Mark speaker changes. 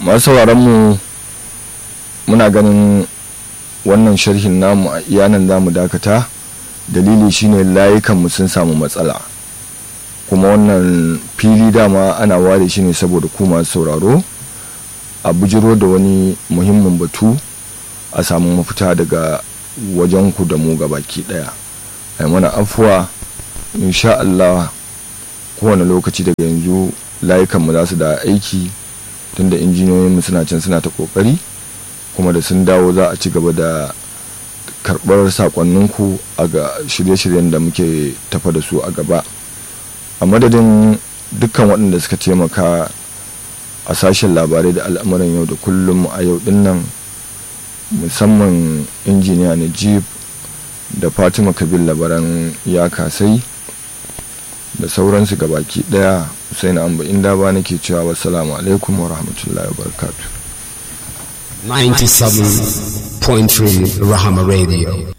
Speaker 1: masu mu muna ganin wannan sharhin namu a iyanan za mu dakata dalili shine layukanmu sun samu matsala kuma wannan fili dama ana ware shi ne saboda ku masu sauraro a bujiro da wani muhimmin batu a samu mafita daga wajenku da mu baki daya ai mana afuwa insha Allah kowane lokaci daga yanzu layukanmu za su da aiki tunda injiniyoyinmu suna can suna ta kokari kuma da sun dawo za a ci gaba da karɓar sakonninku a ga shirye-shiryen da muke tafa da su a gaba a madadin dukkan waɗanda suka taimaka a sashen labarai da al'amuran yau da kullum a yau din nan musamman injiniya najib da fatima kabil labaran ya kasai da sauransu gabaki daya husaini amba inda ba nake cewa wassalamu alaikum wa rahmatullahi wa barakatuh
Speaker 2: 97.3 Rahama Radio